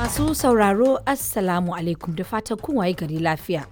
Masu sauraro Assalamu alaikum da fatan kun waye gari lafiya.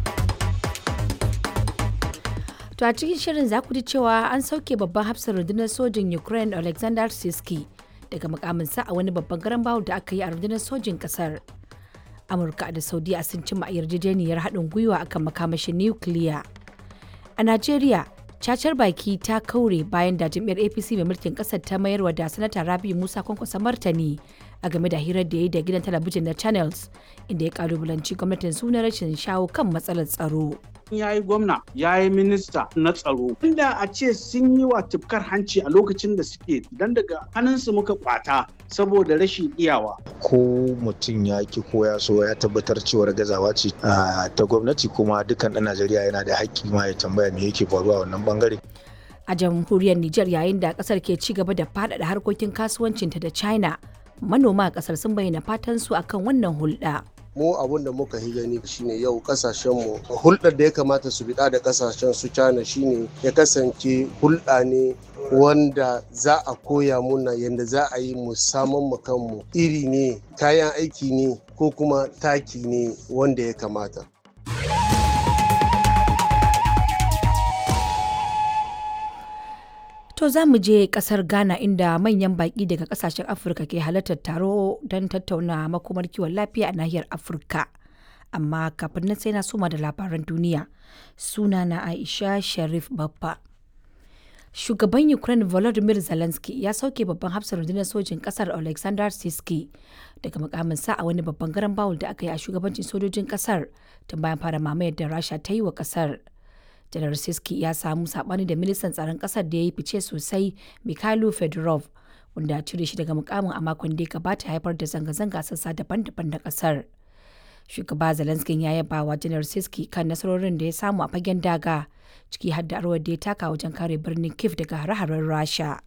To a cikin shirin za ku ji cewa an sauke babban hafsar rundunar sojin Ukraine Alexander Siski daga mukaminsa a wani babban garan bawul da aka yi a rundunar sojin kasar. Amurka da Saudiya sun cimma yarjejeniyar haɗin gwiwa akan makamashin nukiliya. A Najeriya, cacar baki ta kaure bayan da jam'iyyar APC mai mulkin ƙasar ta mayarwa da sanata Rabi Musa kwankwasa martani a game da hirar da ya yi da gidan talabijin na Channels inda ya kalubalanci gwamnatin su na rashin shawo kan matsalar tsaro. ya yi gwamna ya yi minista na tsaro inda a ce sun yi wa tufkar hanci a lokacin da suke dan daga hannunsu muka kwata saboda rashin iyawa ko mutum ya ki ko ya so ya tabbatar cewar gazawa ce ta gwamnati kuma dukkan ɗan najeriya yana da haƙƙi ma ya tambaya me yake faruwa a wannan bangare A jamhuriyar Nijar yayin da kasar ke ci gaba da faɗaɗa harkokin kasuwancinta da China, manoma a kasar sun bayyana fatan su akan wannan hulɗa. mu abun da muka yi gani shine yau kasashenmu hulɗar da ya kamata su biɗa da kasashen su China shine ya kasance hulɗa ne wanda za a koya muna yadda za a yi mu saman mu kanmu iri ne kayan aiki ne ko kuma taki ne wanda ya kamata To za mu je kasar Ghana inda manyan baƙi daga kasashen Afirka ke halartar taro don tattauna makomar kiwon lafiya a nahiyar Afirka. Amma kafin nan sai na soma da labaran duniya. Suna na Aisha Sharif Baffa. Shugaban Ukraine Volodymyr Zelensky ya sauke babban hafsar rundunar sojin kasar Alexander Siski daga mukaminsa a wani babban garan bawul da aka yi a shugabancin sojojin kasar tun bayan fara mamayar da Rasha ta yi wa kasar. janar siski ya samu sabani da ministan tsaron kasar da ya yi fice sosai mikhailo fedorov wanda cire shi daga mukamin a makon da ya gabata haifar da zanga-zanga sassa daban-daban na kasar shugaba zelensky ya yaba wa janar siski kan nasarorin da ya samu a fagen daga ciki har da arwar da ya taka wajen kare birnin kiev daga hare-haren rasha